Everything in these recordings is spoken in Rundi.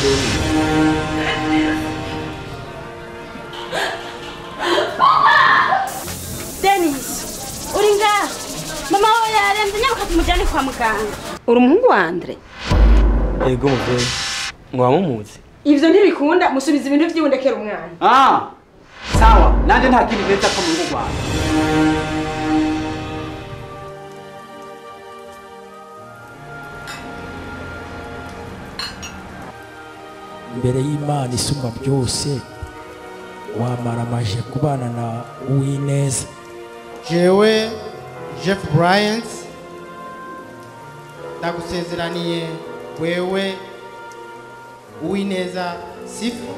Dennis uri ngaha mama wawe yarembye nyabuka tumujyane kwa muganga uri umuhungu wa Andre yego muvyeyi mwaba mumuzi ivyo ntibikunda musubiza ibintu vy'iwundekera umwana Ah, sawa nanje nta kindi neza ko mu rugo rwawe imbere y'imana isumba byose wamaramaje kubana na uwineza jewe jeff bryant ndagusezeraniye wewe uwineza sifu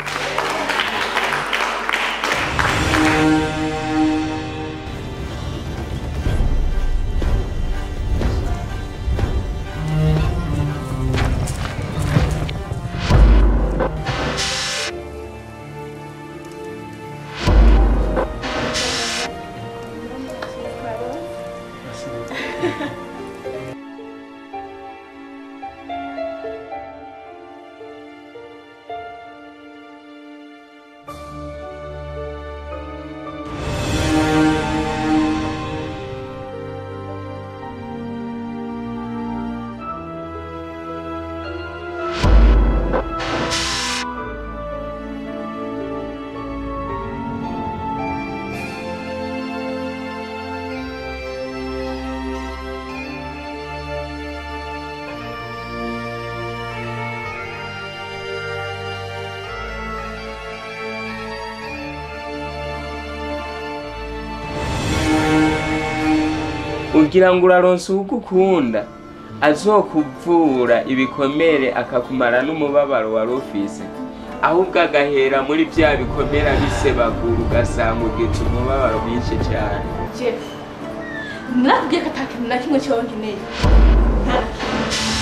ugira ngo uraronse ugukunda azokuvura ibikomere akakumara n'umubabaro wari ufise ahubwo agahera muri bya bikomere abisebagura ugasanga ugize umubabaro mwinshi cyane Jeff nakubwiye ko atakintu na kimwe kibaho nkeneye nta na kimwe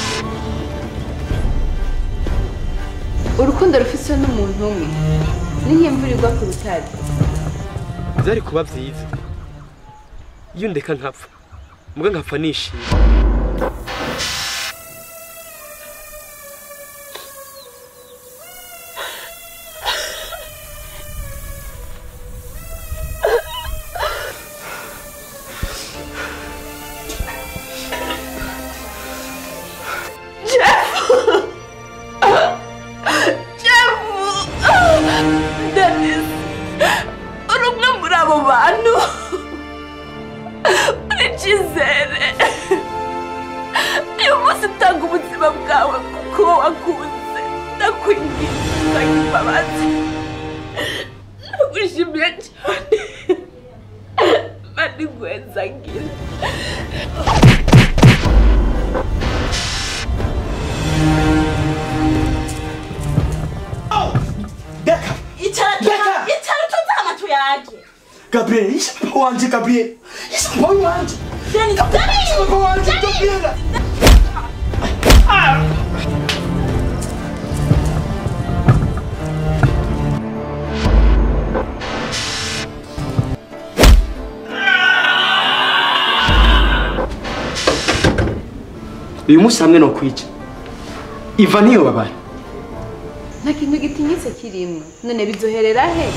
urukundo rufiswe n'umuntu umwe ni nk'imvura igwa ku rutare byari kuba byiza iyo ndeka nkapfa mbwa nkapfa nishimye Dennis uri umwe muri abo bantu uri icyizere uyu munsi utanga ubuzima bwawe kuko wakunze ndakwinginze imbabazi ndagushimiye cyane mani gweza ngira icara icara utunze amatu yanjye Gabriel, isha papa wanje Gabriel. Isha papa wanje. Dennis Isha papa wanje Gabriel. uyu munsi hamwe no kwica iva niyo babara nta kintu gitinyitse kirimo none bizoherera he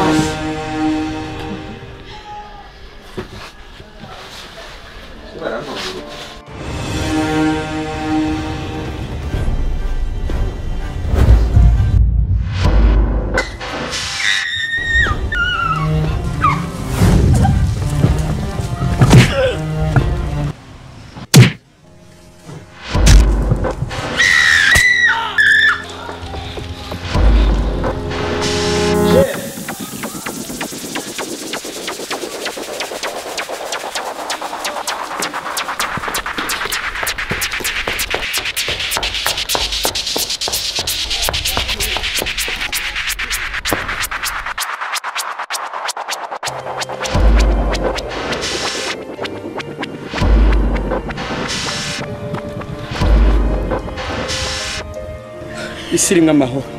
isi irimo amahoro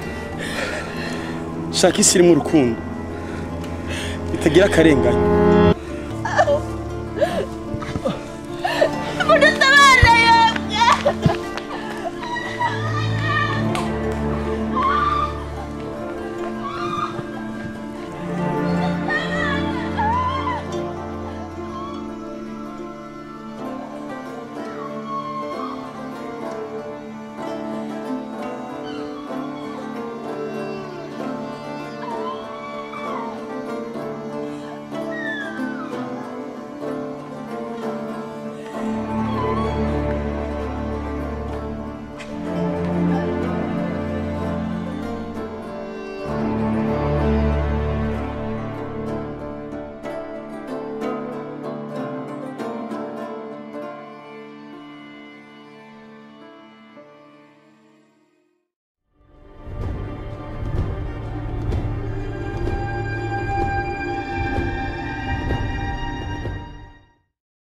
shaka isi irimo urukundo itagira akarengane